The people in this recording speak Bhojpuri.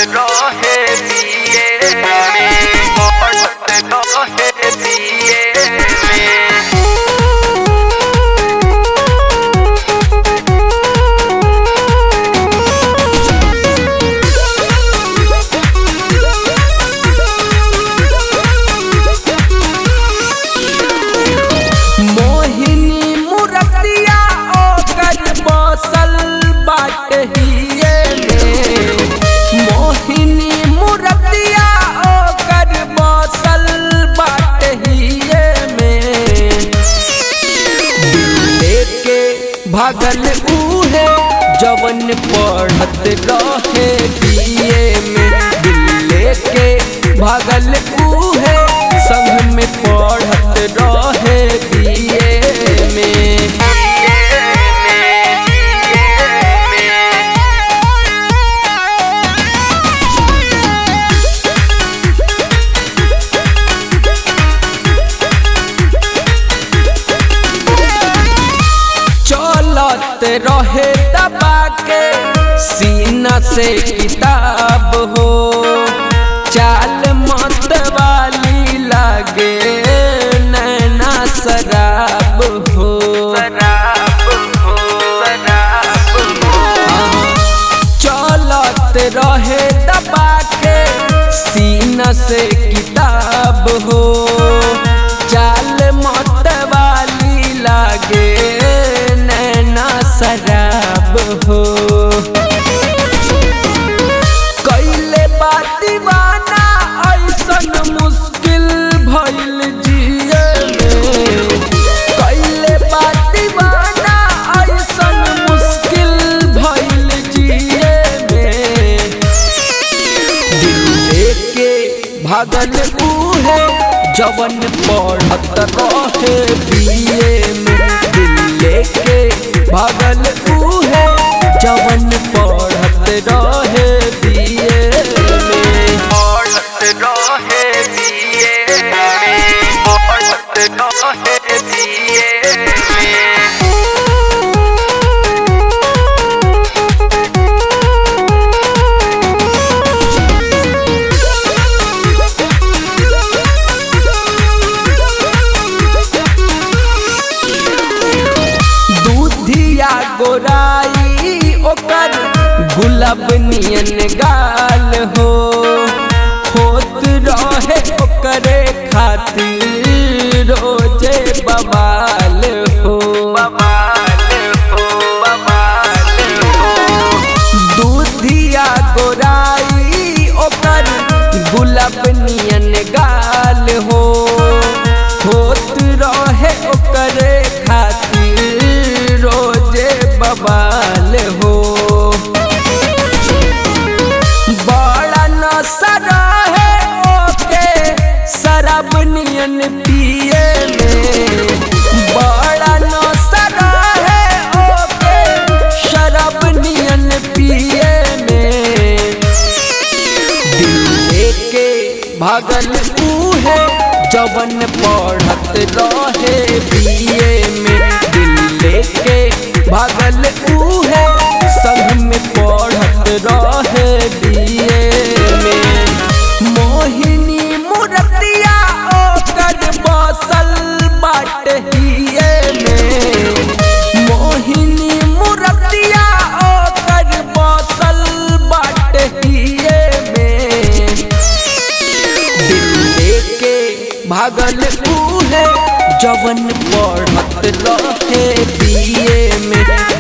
रहे दिए में पढ़त रहे दिए में मोहिनी मुरतिया ओकर बसल बाट हिए में मोहिनी मुरतिया ओकर बसल बाट हिए में लेके भागल उहे जवन पढ़त रहे दिए में दिल लेके भागल उहे संग में पढ़त रहे दिए में चलत रहे दबा के सीना से किताब हो चाल मत वाली लागे नैना शराब हो शराब हो शराब हो चलत रहे दबा के सीना से किताब हो चाल मत वाली लागे नैना शराब हो कैले बा दीवाना ऐसन मुश्किल भइल जिए में कैले बा दीवाना ऐसन मुश्किल भइल जिए में दिल लेके भागल उहे जवन पढ़त रहे बीए में दिल लेके भागल उहे जवन पढ़त रहे बीए में पढ़त रहे दिए में पढ़त रहे दिए में दूधिया गोराई ओकर गुलाब नियन गाल हो होत रहे ओकरे खातिर रोजे बवाल हो बवाल हो बवाल हो दूधिया गोराई ओकर गुलाब नियन गाल हो होत रहे ओकरे खातिर रोजे बवाल हो बड़ा नशा रहे ओके शराब नियन पिए में बड़ा नशा रहे ओके शराब नियन पिए में दिल लेके भागल उहे जवन पढ़त रहे बीए में दिल लेके भागल उहे संग में पढ़त रहे बीए में मोहिनी मुरतिया ओकर बसल बाट हिए में मोहिनी मुरतिया ओकर बसल बाट हिए में दिल लेके भागल उहे जवन पढ़त रहे बीए में